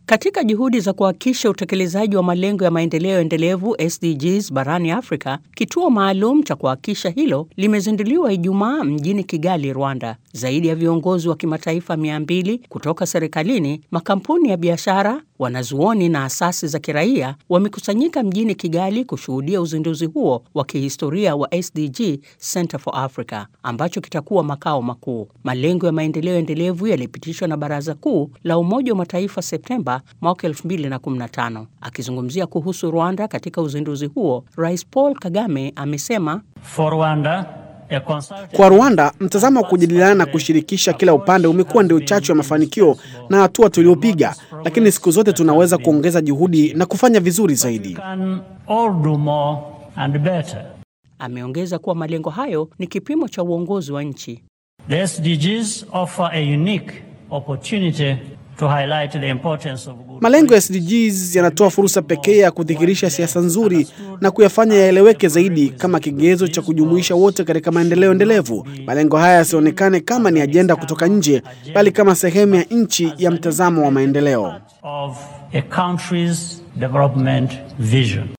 Katika juhudi za kuhakikisha utekelezaji wa malengo ya maendeleo endelevu SDGs barani Afrika, kituo maalum cha kuhakikisha hilo limezinduliwa Ijumaa mjini Kigali, Rwanda. Zaidi ya viongozi wa kimataifa 200 kutoka serikalini, makampuni ya biashara, wanazuoni na asasi za kiraia wamekusanyika mjini Kigali kushuhudia uzinduzi huo wa kihistoria wa SDG Center for Africa ambacho kitakuwa makao makuu. Malengo ya maendeleo endelevu yalipitishwa na Baraza Kuu la Umoja wa Mataifa Septemba mwaka 2015. Akizungumzia kuhusu Rwanda katika uzinduzi huo, Rais Paul Kagame amesema For Rwanda, kwa Rwanda, mtazamo wa kujadiliana na kushirikisha kila upande umekuwa ndio chachu ya mafanikio na hatua tuliopiga, lakini siku zote tunaweza kuongeza juhudi na kufanya vizuri zaidi. can all do more and better. ameongeza kuwa malengo hayo ni kipimo cha uongozi wa nchi. The SDGs offer a unique opportunity to highlight the importance of good Malengo ya SDGs yanatoa fursa pekee ya kudhihirisha siasa nzuri na kuyafanya yaeleweke zaidi kama kigezo cha kujumuisha wote katika maendeleo endelevu. Malengo haya yasionekane kama ni ajenda kutoka nje, bali kama sehemu ya nchi ya mtazamo wa maendeleo. of a country's development vision.